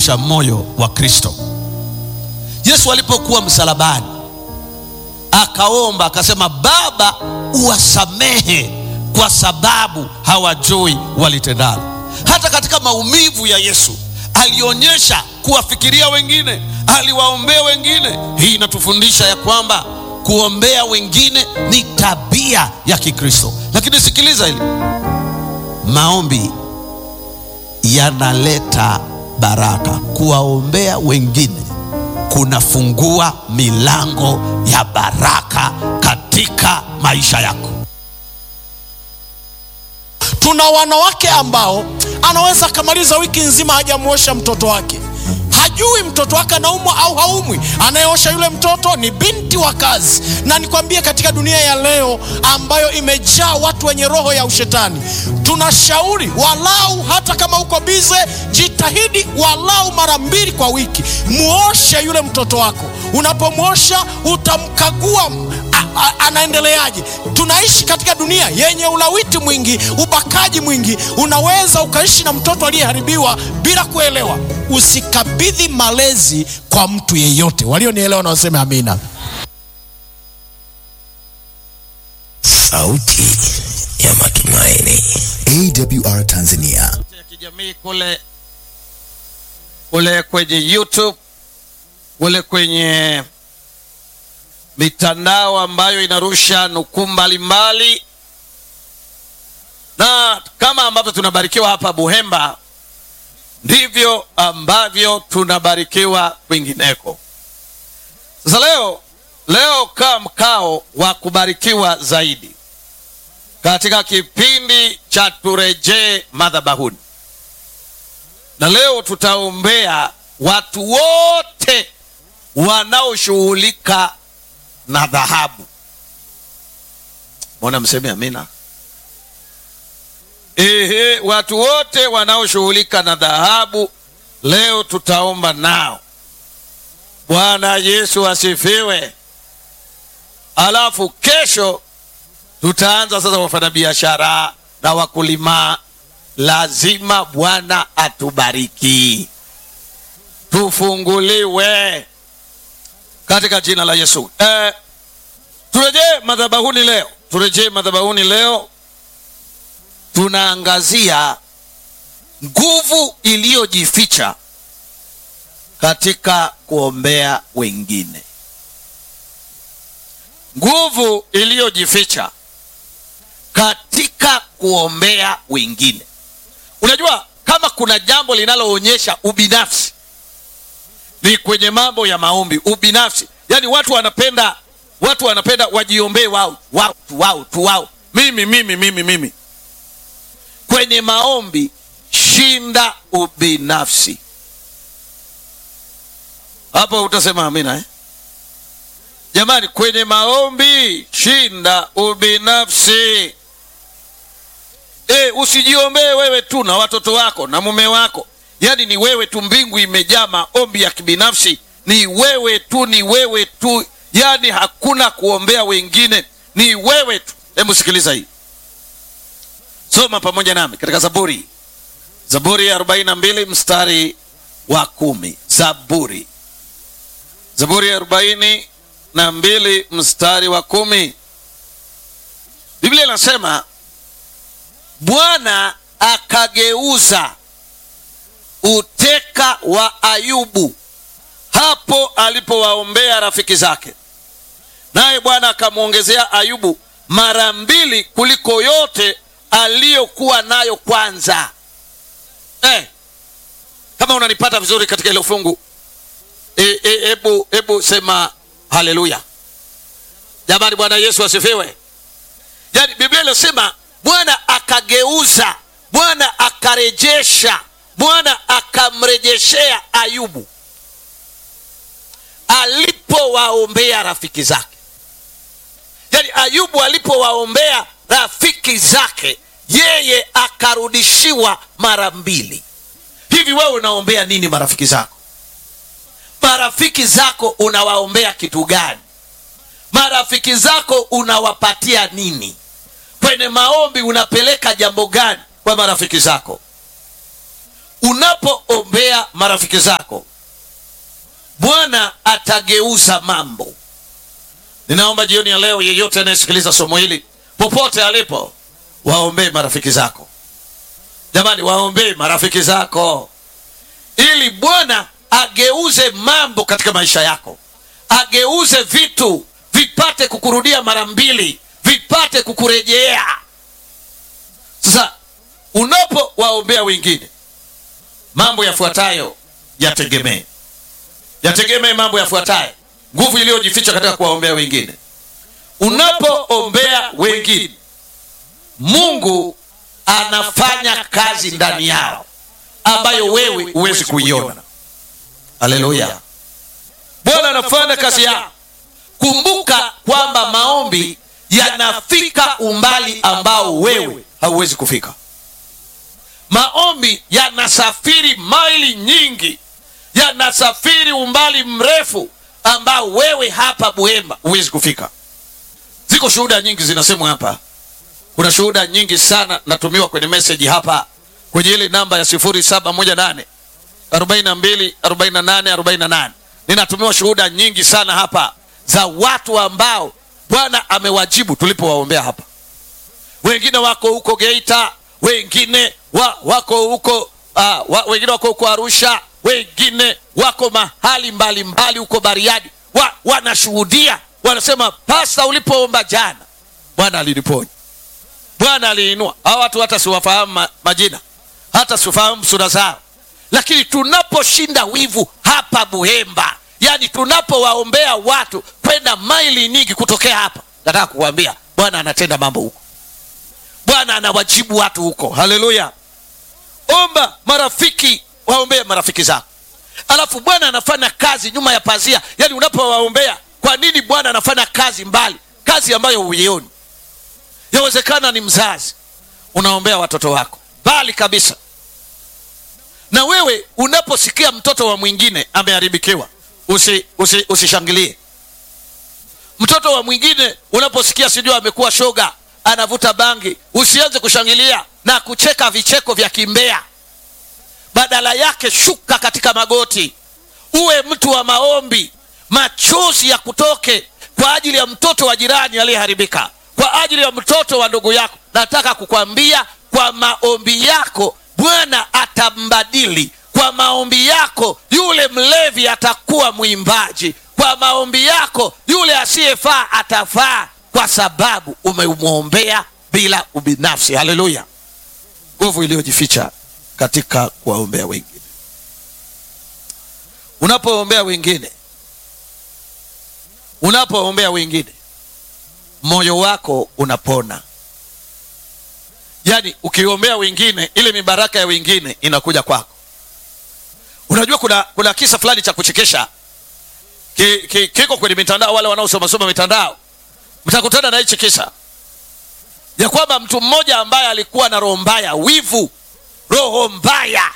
kubadilisha moyo wa Kristo. Yesu alipokuwa msalabani akaomba akasema, Baba, uwasamehe kwa sababu hawajui walitendalo. Hata katika maumivu ya Yesu alionyesha kuwafikiria wengine, aliwaombea wengine. Hii inatufundisha ya kwamba kuombea wengine ni tabia ya Kikristo. Lakini sikiliza hili, maombi yanaleta baraka. Kuwaombea wengine kunafungua milango ya baraka katika maisha yako. Tuna wanawake ambao anaweza akamaliza wiki nzima hajamuosha mtoto wake, hajui mtoto wake anaumwa au haumwi. Anayeosha yule mtoto ni binti wa kazi. Na nikwambie, katika dunia ya leo ambayo imejaa watu wenye roho ya ushetani, tunashauri walau, hata kama uko bize, jitahidi walau mara mbili kwa wiki, muoshe yule mtoto wako. Unapomwosha utamkagua a- a- anaendeleaje. Tunaishi katika dunia yenye ulawiti mwingi, ubakaji mwingi. Unaweza ukaishi na mtoto aliyeharibiwa bila kuelewa. Usikabidhi malezi kwa mtu yeyote. Walionielewa na waseme amina. Sauti ya Matumaini, AWR Tanzania. ya kijamii kule kule kwenye YouTube kule kwenye mitandao ambayo inarusha nukuu mbalimbali, na kama ambavyo tunabarikiwa hapa Buhemba, ndivyo ambavyo tunabarikiwa kwingineko. Sasa leo leo kaa mkao wa kubarikiwa zaidi katika kipindi cha turejee madhabahuni, na leo tutaombea watu wote wanaoshughulika na dhahabu. Mbona mseme amina? Ehe, watu wote wanaoshughulika na dhahabu leo tutaomba nao. Bwana Yesu asifiwe. Alafu kesho tutaanza sasa wafanyabiashara na wakulima. Lazima Bwana atubariki, tufunguliwe katika jina la Yesu. Eh, turejee madhabahuni leo, turejee madhabahuni leo. Tunaangazia nguvu iliyojificha katika kuombea wengine, nguvu iliyojificha katika kuombea wengine. Unajua, kama kuna jambo linaloonyesha ubinafsi ni kwenye mambo ya maombi. Ubinafsi, yaani watu wanapenda watu wanapenda wajiombee wao wao tu wao tu wao, mimi mimi mimi mimi. Kwenye maombi, shinda ubinafsi. Hapo utasema amina eh? Jamani, kwenye maombi shinda ubinafsi. E, usijiombee wewe tu na watoto wako na mume wako, yaani ni wewe tu. Mbingu imejaa maombi ya kibinafsi, ni wewe tu, ni wewe tu, yaani hakuna kuombea wengine, ni wewe tu. Hebu sikiliza hii, soma pamoja nami katika Zaburi, Zaburi ya 42 mstari wa kumi. Zaburi, Zaburi ya arobaini na mbili mstari wa kumi. Biblia inasema Bwana akageuza uteka wa Ayubu hapo alipowaombea rafiki zake, naye Bwana akamwongezea Ayubu mara mbili kuliko yote aliyokuwa nayo kwanza. Eh, kama unanipata vizuri katika hilo fungu, hebu e, hebu sema haleluya jamani. Bwana Yesu asifiwe. Yaani Biblia inasema Bwana akageuza, Bwana akarejesha, Bwana akamrejeshea Ayubu alipowaombea rafiki zake. Yaani Ayubu alipowaombea rafiki zake, yeye akarudishiwa mara mbili. Hivi wewe unaombea nini marafiki zako? Marafiki zako unawaombea kitu gani? Marafiki zako unawapatia nini? Kwenye maombi unapeleka jambo gani kwa marafiki zako? unapoombea marafiki zako bwana atageuza mambo ninaomba jioni ya leo yeyote anayesikiliza somo hili popote alipo waombee marafiki zako jamani waombee marafiki zako ili bwana ageuze mambo katika maisha yako ageuze vitu vipate kukurudia mara mbili vipate kukurejea sasa unapowaombea wengine mambo yafuatayo yategemee yategemee mambo yafuatayo nguvu iliyojificha katika kuwaombea wengine unapoombea wengine mungu anafanya kazi ndani yao ambayo wewe huwezi kuiona haleluya bwana anafanya kazi yao kumbuka kwamba maombi yanafika umbali ambao wewe hauwezi kufika maombi yanasafiri maili nyingi yanasafiri umbali mrefu ambao wewe hapa buhemba huwezi kufika ziko shuhuda nyingi zinasemwa hapa kuna shuhuda nyingi sana natumiwa kwenye meseji hapa kwenye ile namba ya 718 42 48 48 ninatumiwa shuhuda nyingi sana hapa za watu ambao bwana amewajibu tulipowaombea hapa wengine wako huko geita wengine wa, wako huko uh, wa, wengine wako huko arusha wengine wako mahali mbalimbali huko bariadi wa, wanashuhudia wanasema pasta ulipoomba jana bwana aliniponya bwana aliinua hawa watu hata siwafahamu ma, majina hata sifahamu sura zao lakini tunaposhinda wivu hapa buhemba yaani tunapowaombea watu kwenda maili nyingi kutokea hapa nataka kukuambia bwana anatenda mambo huko bwana anawajibu watu huko haleluya omba marafiki waombee marafiki zako alafu bwana anafanya kazi nyuma ya pazia yaani unapowaombea kwa nini bwana anafanya kazi mbali kazi ambayo huioni yawezekana ni mzazi unaombea watoto wako mbali kabisa na wewe unaposikia mtoto wa mwingine ameharibikiwa usi, usi, usishangilie mtoto wa mwingine unaposikia sijui amekuwa shoga anavuta bangi usianze kushangilia na kucheka vicheko vya kimbea badala yake shuka katika magoti uwe mtu wa maombi machozi ya kutoke kwa ajili ya mtoto wa jirani aliyeharibika kwa ajili ya mtoto wa ndugu yako nataka kukwambia kwa maombi yako bwana atambadili kwa maombi yako yule mlevi atakuwa mwimbaji kwa maombi yako yule asiyefaa atafaa kwa sababu umemwombea bila ubinafsi haleluya nguvu iliyojificha katika kuwaombea wengine unapoombea wengine unapoombea wengine moyo wako unapona yaani ukiombea wengine ile mibaraka ya wengine inakuja kwako unajua kuna kuna kisa fulani cha kuchekesha ki, ki, kiko kwenye mitandao wale wanaosomasoma mitandao mtakutana na hichi kisa ya kwamba mtu mmoja ambaye alikuwa na roho mbaya wivu roho mbaya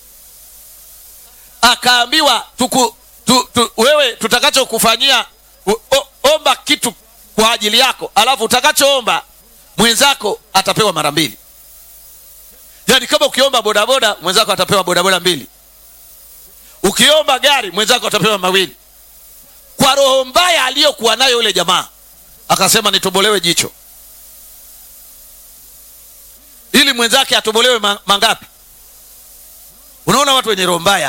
akaambiwa tuku, tu, tu, wewe tutakachokufanyia o- o- omba kitu kwa ajili yako alafu utakachoomba mwenzako atapewa mara mbili yaani kama ukiomba bodaboda mwenzako atapewa bodaboda mbili ukiomba gari mwenzako atapewa mawili kwa roho mbaya aliyokuwa nayo yule jamaa akasema nitobolewe jicho ili mwenzake atobolewe ma- mangapi unaona watu wenye roho mbaya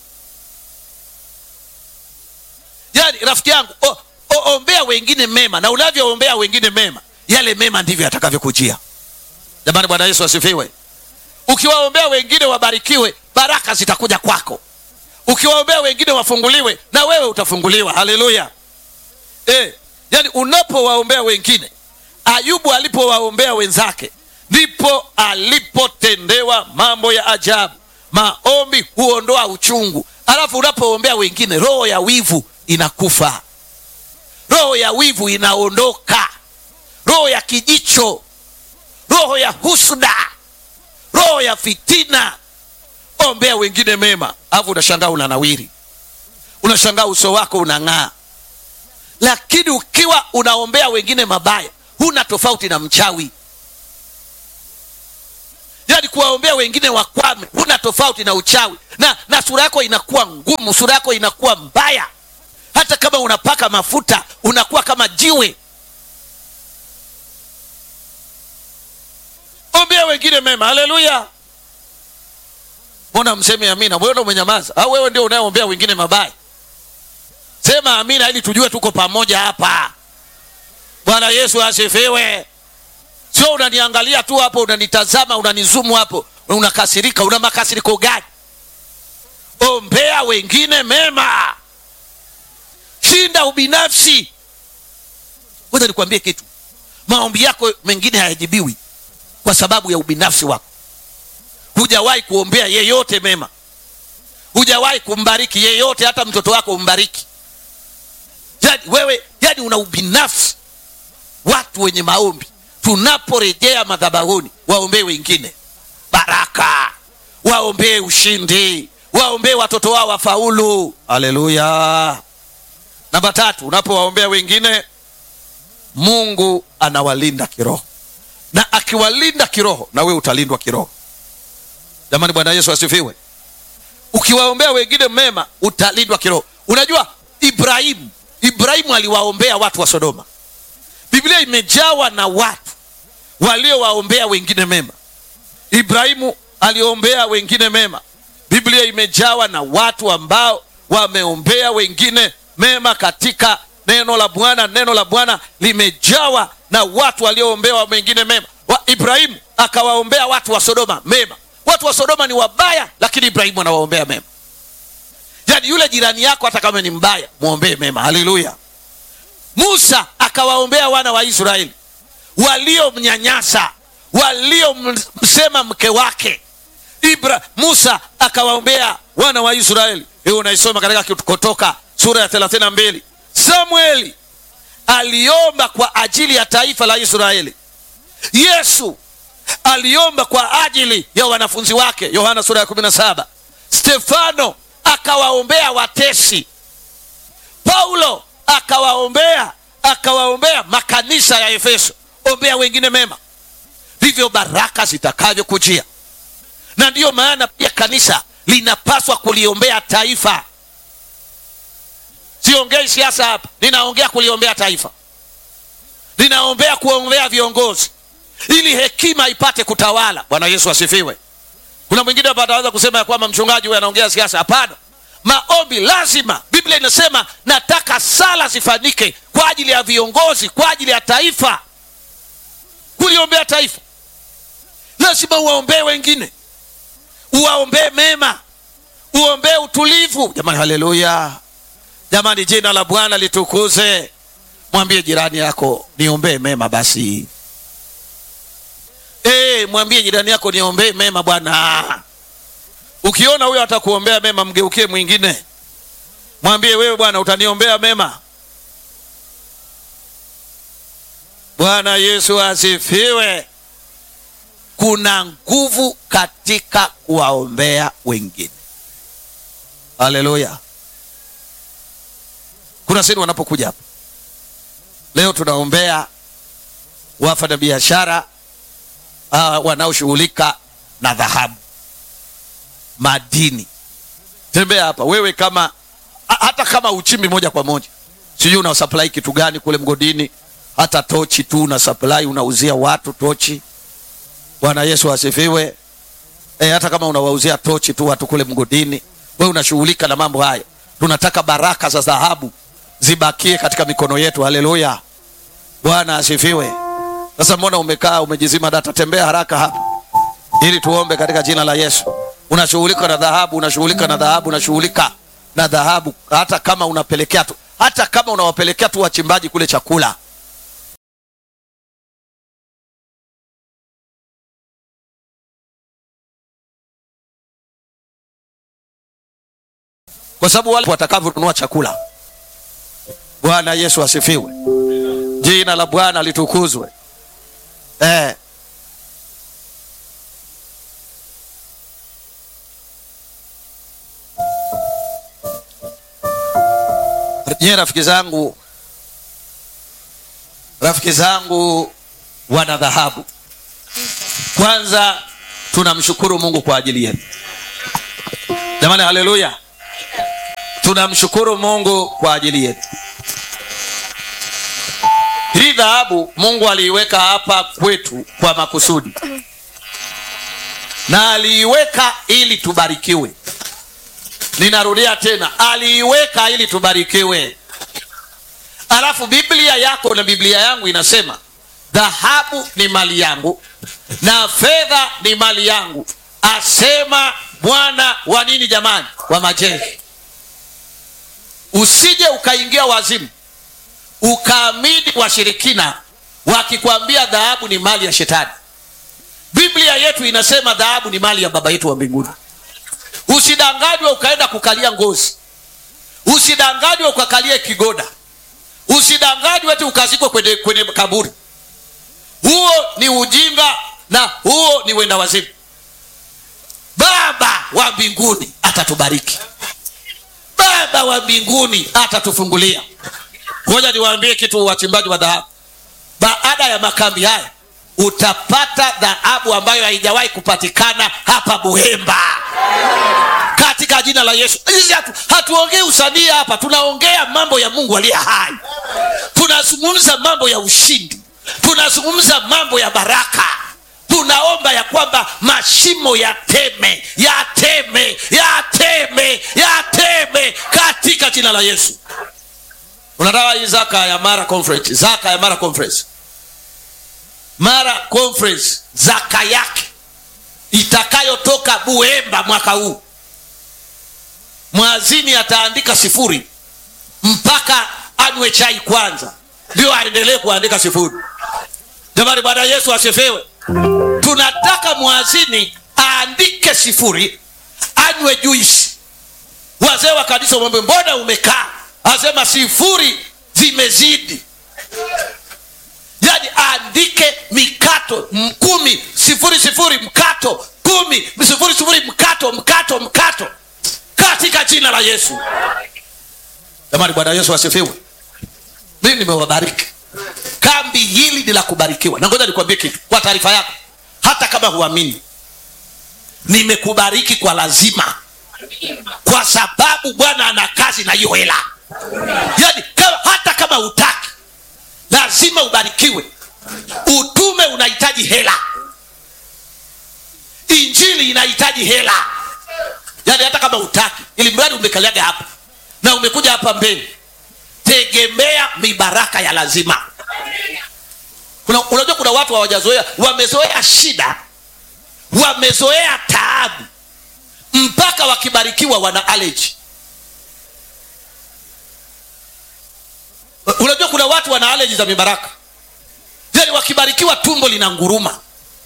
yaani rafiki yangu o, o, ombea wengine mema na unavyoombea wengine mema yale mema ndivyo yatakavyokujia jamani bwana yesu asifiwe ukiwaombea wengine wabarikiwe baraka zitakuja kwako ukiwaombea wengine wafunguliwe na wewe utafunguliwa haleluya e, yani unapowaombea wengine ayubu alipowaombea wenzake ndipo alipotendewa mambo ya ajabu maombi huondoa uchungu alafu unapoombea wengine roho ya wivu inakufa roho ya wivu inaondoka roho ya kijicho roho ya husda roho ya fitina ombea wengine mema alafu unashangaa unanawiri unashangaa uso wako unang'aa lakini ukiwa unaombea wengine mabaya huna tofauti na mchawi yaani kuwaombea wengine wakwame huna tofauti na uchawi na, na sura yako inakuwa ngumu sura yako inakuwa mbaya hata kama unapaka mafuta unakuwa kama jiwe ombea wengine mema haleluya mbona mseme amina mbona umenyamaza au wewe ndio unayeombea wengine mabaya sema amina ili tujue tuko pamoja hapa bwana yesu asifiwe sio unaniangalia tu hapo unanitazama unanizumu hapo unakasirika una makasiriko gani ombea wengine mema shinda ubinafsi ngoja nikwambie kitu maombi yako mengine hayajibiwi kwa sababu ya ubinafsi wako hujawahi kuombea yeyote mema hujawahi kumbariki yeyote hata mtoto wako umbariki yani wewe yani una ubinafsi watu wenye maombi tunaporejea madhabahuni waombee wengine baraka waombee ushindi waombee watoto wao wafaulu haleluya namba tatu unapowaombea wengine mungu anawalinda kiroho na akiwalinda kiroho na wewe utalindwa kiroho jamani bwana yesu asifiwe ukiwaombea wengine mema utalindwa kiroho unajua ibrahimu ibrahimu aliwaombea watu wa sodoma biblia imejawa na watu waliowaombea wengine mema ibrahimu aliombea wengine mema biblia imejawa na watu ambao wameombea wengine mema katika neno la bwana neno la bwana limejawa na watu walioombewa wengine mema wa ibrahimu akawaombea watu wa sodoma mema watu wa sodoma ni wabaya lakini ibrahimu anawaombea mema yaani yule jirani yako hata kama ni mbaya mwombee mema haleluya musa akawaombea wana wa israeli waliomnyanyasa waliomsema mke wake Ibra, musa akawaombea wana wa israeli hiyo unaisoma katika kutoka sura ya 32 samueli aliomba kwa ajili ya taifa la israeli yesu aliomba kwa ajili ya wanafunzi wake yohana sura ya 17 stefano akawaombea watesi paulo akawaombea akawaombea makanisa ya efeso ombea wengine mema ndivyo baraka zitakavyokujia na ndiyo maana pia kanisa linapaswa kuliombea taifa siongei siasa hapa ninaongea kuliombea taifa ninaombea kuombea viongozi ili hekima ipate kutawala bwana yesu asifiwe kuna mwingine hapa ataweza kusema ya kwamba mchungaji huyu anaongea siasa hapana maombi lazima biblia inasema nataka sala zifanyike kwa ajili ya viongozi kwa ajili ya taifa kuliombea taifa lazima uwaombee wengine uwaombee mema uombee utulivu jamani haleluya jamani jina la bwana litukuze mwambie jirani yako niombee mema basi e, mwambie jirani yako niombee mema bwana ukiona huyo atakuombea mema mgeukie mwingine mwambie wewe bwana utaniombea mema bwana yesu asifiwe kuna nguvu katika kuwaombea wengine haleluya kuna sehemu wanapokuja hapa leo tunaombea wafanya biashara uh, wanaoshughulika na dhahabu madini tembea hapa wewe kama hata kama uchimbi moja kwa moja sijui una supply kitu gani kule mgodini hata tochi tu una supply unauzia watu tochi bwana yesu asifiwe e, hata kama unawauzia tochi tu watu kule mgodini wewe unashughulika na mambo haya tunataka baraka za dhahabu zibakie katika mikono yetu haleluya bwana asifiwe sasa mbona umekaa umejizima data tembea haraka hapa ili tuombe katika jina la yesu unashughulika na dhahabu unashughulika na dhahabu unashughulika na dhahabu hata kama unapelekea tu hata kama unawapelekea tu wachimbaji kule chakula kwa sababu wale watakavyonunua chakula bwana yesu asifiwe jina la bwana litukuzwe eh. nyie rafiki zangu rafiki zangu wana dhahabu kwanza tunamshukuru mungu kwa ajili yetu jamani haleluya tunamshukuru mungu kwa ajili yetu hii dhahabu mungu aliiweka hapa kwetu kwa makusudi na aliiweka ili tubarikiwe ninarudia tena aliiweka ili tubarikiwe alafu biblia yako na biblia yangu inasema dhahabu ni mali yangu na fedha ni mali yangu asema bwana wa nini jamani wa majeshi usije ukaingia wazimu ukaamini washirikina wakikwambia dhahabu ni mali ya shetani biblia yetu inasema dhahabu ni mali ya baba yetu wa mbinguni usidanganywe ukaenda kukalia ngozi usidanganywe ukakalie kigoda usidanganywe eti ukazikwe kwenye, kwenye kaburi huo ni ujinga na huo ni wenda wazimu baba wa mbinguni atatubariki baba wa mbinguni atatufungulia ngoja niwaambie kitu wachimbaji wa dhahabu baada ya makambi haya utapata dhahabu ambayo haijawahi kupatikana hapa buhemba katika jina la yesu sisi hatu, hatuongei usanii hapa tunaongea mambo ya mungu aliye hai tunazungumza mambo ya ushindi tunazungumza mambo ya baraka tunaomba ya kwamba mashimo yateme yateme yateme yateme katika jina la yesu unataka hii zaka ya mara conference zaka ya mara conference mara conference zaka yake itakayotoka buemba mwaka huu mwazini ataandika sifuri mpaka anywe chai kwanza ndio aendelee kuandika sifuri jamani bwana yesu asifiwe tunataka mwazini aandike sifuri anywe juisi wazee wa kanisa mwambe mbona umekaa asema sifuri zimezidi yaani aandike mikato m- kumi sifuri sifuri mkato kumi sifuri sifuri mkato mkato mkato katika jina la yesu jamani bwana yesu asifiwe mimi nimewabariki kambi hili ni la kubarikiwa na ngoja nikwambie kitu kwa taarifa yako hata kama huamini nimekubariki kwa lazima kwa sababu bwana ana kazi na hiyo hela yaani kama, hata kama utaki lazima ubarikiwe utume unahitaji hela injili inahitaji hela yaani hata kama utaki ili mradi umekaliaga hapa na umekuja hapa mbele tegemea mibaraka ya lazima kuna, unajua kuna watu hawajazoea wamezoea shida wamezoea taabu mpaka wakibarikiwa wana aleji unajua kuna watu wana aleji za mibaraka yani wakibarikiwa tumbo lina nguruma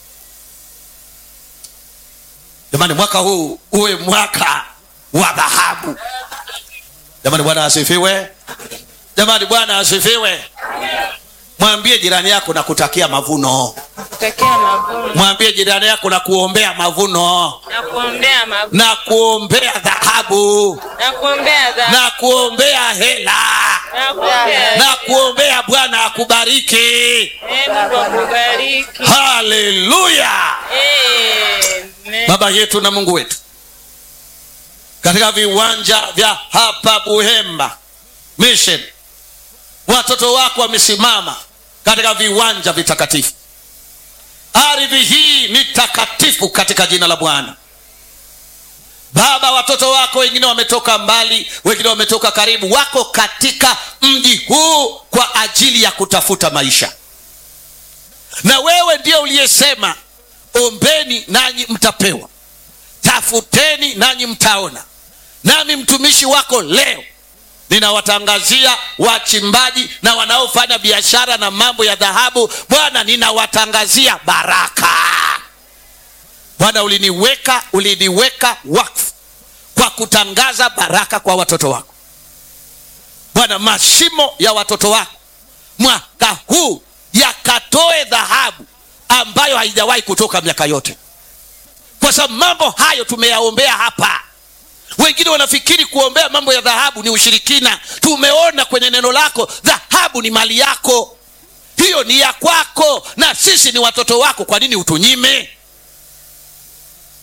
jamani mwaka huu uwe mwaka wa dhahabu jamani bwana asifiwe jamani bwana asifiwe mwambie jirani yako na kutakia mavuno kutakia mavuno mwambie jirani yako na kuombea mavuno na kuombea mavuno na kuombea dhahabu na kuombea dhambi na kuombea hela na kuombea na kuombea bwana akubariki Eh, Mungu akubariki. haleluya Amen. baba yetu na mungu wetu katika viwanja vya hapa buhemba mission watoto wako wamesimama katika viwanja vitakatifu ardhi hii ni takatifu katika jina la bwana baba watoto wako wengine wametoka mbali wengine wametoka karibu wako katika mji huu kwa ajili ya kutafuta maisha na wewe ndio uliyesema ombeni nanyi mtapewa tafuteni nanyi mtaona nami mtumishi wako leo ninawatangazia wachimbaji na wanaofanya biashara na mambo ya dhahabu bwana ninawatangazia baraka bwana uliniweka uliniweka wakfu kwa kutangaza baraka kwa watoto wako bwana mashimo ya watoto wako mwaka huu yakatoe dhahabu ambayo haijawahi kutoka miaka yote kwa sababu mambo hayo tumeyaombea hapa wengine wanafikiri kuombea mambo ya dhahabu ni ushirikina tumeona kwenye neno lako dhahabu ni mali yako hiyo ni ya kwako na sisi ni watoto wako kwa nini utunyime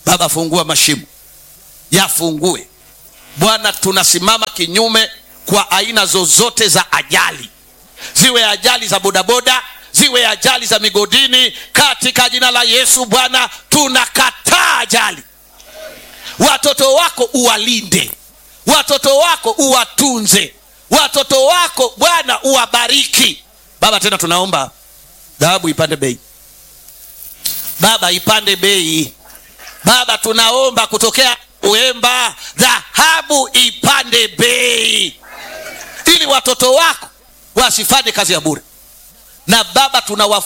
baba fungua mashimo yafungue bwana tunasimama kinyume kwa aina zozote za ajali ziwe ajali za bodaboda ziwe ajali za migodini katika jina la yesu bwana tunakataa ajali watoto wako uwalinde watoto wako uwatunze watoto wako bwana uwabariki baba tena tunaomba dhahabu ipande bei baba ipande bei baba tunaomba kutokea uemba dhahabu ipande bei ili watoto wako wasifanye kazi ya bure na baba tunawafu